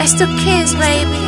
Just a kiss, baby.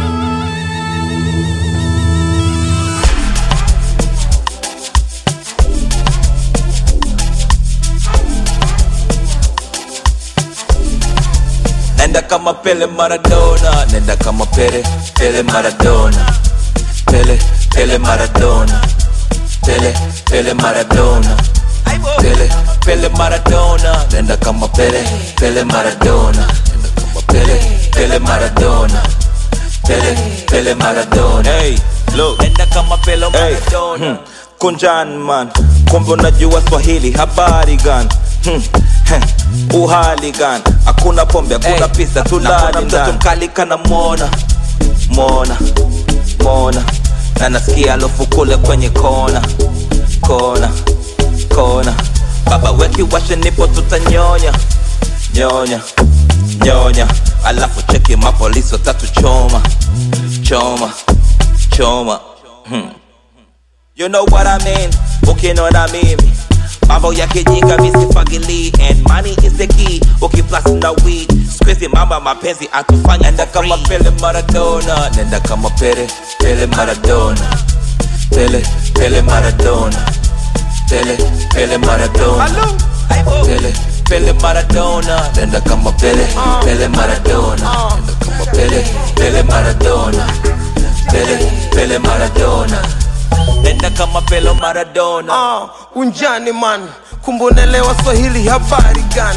Nenda kama Pele Maradona, nenda kama Pele, Pele Maradona, Pele, Pele Maradona, Pele, Pele Maradona, Pele, Pele Maradona, nenda kama Pele, Pele Maradona, nenda kama Pele, Pele Maradona, Pele, Pele Maradona. Hey, look, nenda kama Pele Maradona. Hmm. Kunjan man, kumbe unajua Swahili, habari gani? Hmm. heh, Uhali gani? Hakuna pombe, hakuna Hey, pesa, tulali hakuna mtoto ndani. mkali kana mona mona mona na nasikia alofu kule kwenye kona kona kona baba weki washe nipo tutanyonya nyonya nyonya alafu cheki mapolisi watatu choma choma choma hmm. You know what I mean? Ukinona mimi mambo ya kijinga misifagili and money is the key ukiplus na weed squeezy mama mapenzi atufanya nenda kama Pele Maradona nenda kama Pele Pele Maradona Pele Pele Maradona Pele Pele Maradona Pele Pele Maradona nenda kama Pele Pele Maradona nenda kama Pele Pele Maradona Pele Pele Maradona nenda kama Pele Maradona Ah, unjani man kumbonelewa swahili habari gani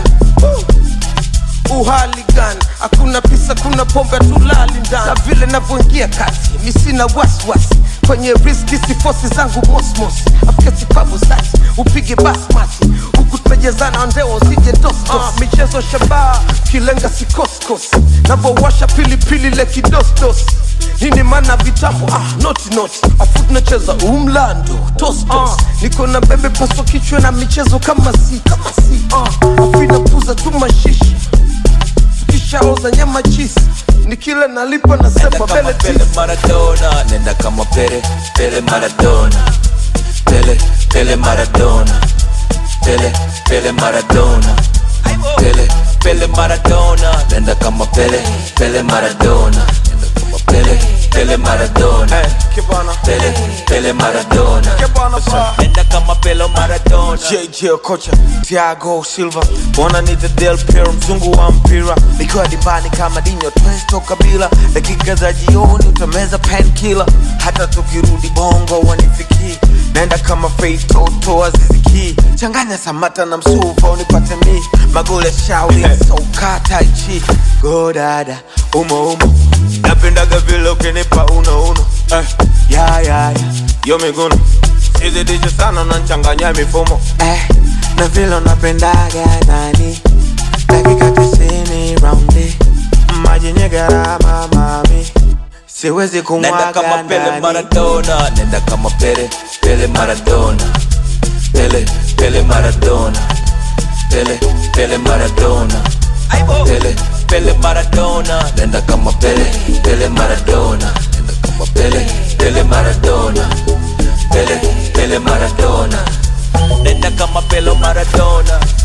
Uh, uhali gani hakuna pisa kuna pombe tulali ndani na vile navyoingia kati misina waswasi kwenye riski sifosi zangu mosmos afika sipabu sati upige basmati huku tumejezana ndeo usije dostos uh, michezo shabaha kilenga sikoskos navowasha pilipili le kidosdos nini mana vitambo ah, noti noti afu tunacheza umlando tostos uh, niko na bebe paswa kichwa na michezo kama si kama si uh, afu inapuza tu mashishi tukishaoza nyama chisi nikile nalipa Nenda nasema kama bele Pele tisi Maradona, nenda kama Pele, Pele Maradona, Pele, Pele Maradona, Pele, Pele Maradona, Pele, Pele Maradona, nenda kama Pele, Pele Maradona, nenda kama Pele, Pele Maradona, kibana Pele, Pele Maradona, kibana pa nenda kama Pele Maradona. JJ Okocha, Thiago Silva, wananiita Del Piero, mzungu wa mpira, nikiwa dimbani kama Dinho Twesto Kabila, dakika za jioni utameza painkiller, hata tukirudi bongo wanifikii, naenda kama Faith Toto Aziziki, changanya Samata na Msuva unipate mi, magoli ya shauri soka tai chi, go dada umo umo, napendaga vile ukinipa uno uno, eh, ya ya ya, yo miguno Sizidishe sana unanchanganya mifumo eh, na vile unapendaga nani dakika tisini raundi maji yenye gharama mami siwezi Nenda kama kumwaga Pele ndani Maradona, nenda kama Pele, Pele Maradona, Pele, Pele Maradona, Pele, Pele Maradona, Pele, Pele Maradona, nenda kama Pele, Pele Maradona, nenda kama Pele, Pele Maradona, Pele, Pele Maradona, nenda kama Pele Maradona.